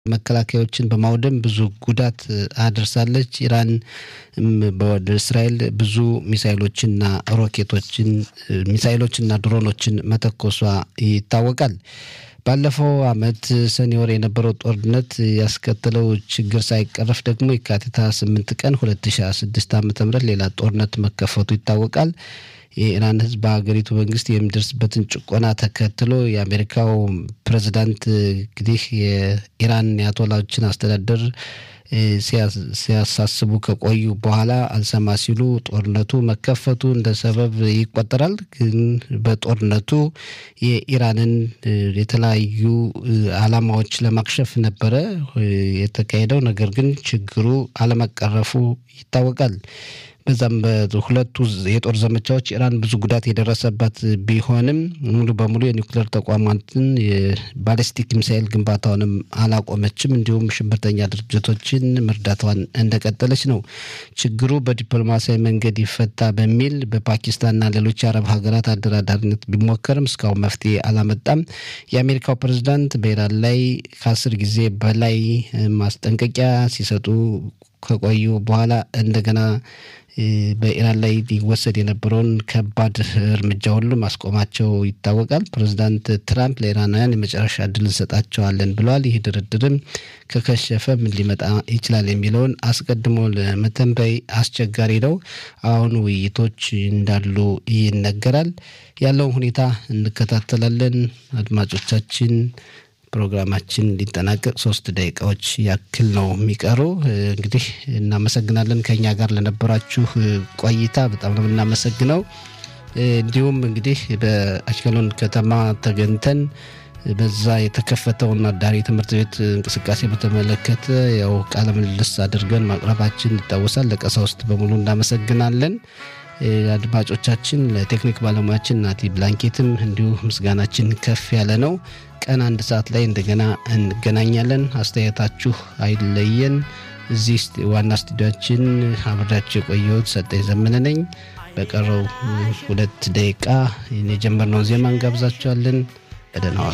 መከላከያዎችን በማውደም ብዙ ጉዳት አድርሳለች። ኢራን ወደ እስራኤል ብዙ ሚሳይሎችና ሮኬቶችን ሚሳይሎችና ድሮኖችን መተኮሷ ይታወቃል። ባለፈው አመት ሰኔ ወር የነበረው ጦርነት ያስከተለው ችግር ሳይቀረፍ ደግሞ የካቲት 28 ቀን 2026 ዓ ም ሌላ ጦርነት መከፈቱ ይታወቃል። የኢራን ህዝብ በሀገሪቱ መንግስት የሚደርስበትን ጭቆና ተከትሎ የአሜሪካው ፕሬዚዳንት እንግዲህ የኢራን የአያቶላዎችን አስተዳደር ሲያሳስቡ ከቆዩ በኋላ አልሰማ ሲሉ ጦርነቱ መከፈቱ እንደ ሰበብ ይቆጠራል። ግን በጦርነቱ የኢራንን የተለያዩ አላማዎች ለማክሸፍ ነበረ የተካሄደው ነገር ግን ችግሩ አለመቀረፉ ይታወቃል። በዛም በሁለቱ የጦር ዘመቻዎች ኢራን ብዙ ጉዳት የደረሰባት ቢሆንም ሙሉ በሙሉ የኒውክሌር ተቋማትን የባሊስቲክ ሚሳኤል ግንባታውንም አላቆመችም። እንዲሁም ሽብርተኛ ድርጅቶችን መርዳቷን እንደቀጠለች ነው። ችግሩ በዲፕሎማሲያዊ መንገድ ይፈታ በሚል በፓኪስታንና ሌሎች የአረብ ሀገራት አደራዳሪነት ቢሞከርም እስካሁን መፍትሄ አላመጣም። የአሜሪካው ፕሬዝዳንት በኢራን ላይ ከአስር ጊዜ በላይ ማስጠንቀቂያ ሲሰጡ ከቆዩ በኋላ እንደገና በኢራን ላይ ሊወሰድ የነበረውን ከባድ እርምጃ ሁሉ ማስቆማቸው ይታወቃል። ፕሬዚዳንት ትራምፕ ለኢራናውያን የመጨረሻ እድል እንሰጣቸዋለን ብለዋል። ይህ ድርድርም ከከሸፈ ምን ሊመጣ ይችላል የሚለውን አስቀድሞ ለመተንበይ አስቸጋሪ ነው። አሁን ውይይቶች እንዳሉ ይነገራል። ያለውን ሁኔታ እንከታተላለን። አድማጮቻችን ፕሮግራማችን ሊጠናቀቅ ሶስት ደቂቃዎች ያክል ነው የሚቀሩ። እንግዲህ እናመሰግናለን ከኛ ጋር ለነበራችሁ ቆይታ በጣም ነው የምናመሰግነው። እንዲሁም እንግዲህ በአሽቀሎን ከተማ ተገኝተን በዛ የተከፈተውን አዳሪ ትምህርት ቤት እንቅስቃሴ በተመለከተ ያው ቃለ ምልልስ አድርገን ማቅረባችን ይታወሳል። ለቀሳውስት በሙሉ እናመሰግናለን። አድማጮቻችን ለቴክኒክ ባለሙያችን ናቲ ብላንኬትም እንዲሁ ምስጋናችን ከፍ ያለ ነው። ቀን አንድ ሰዓት ላይ እንደገና እንገናኛለን። አስተያየታችሁ አይለየን። እዚህ ዋና ስቱዲያችን አብሬያችሁ የቆየሁት ሰጠኝ ዘመነ ነኝ። በቀረው ሁለት ደቂቃ የጀመርነውን ዜማ እንጋብዛችኋለን። በደህና ዋሉ።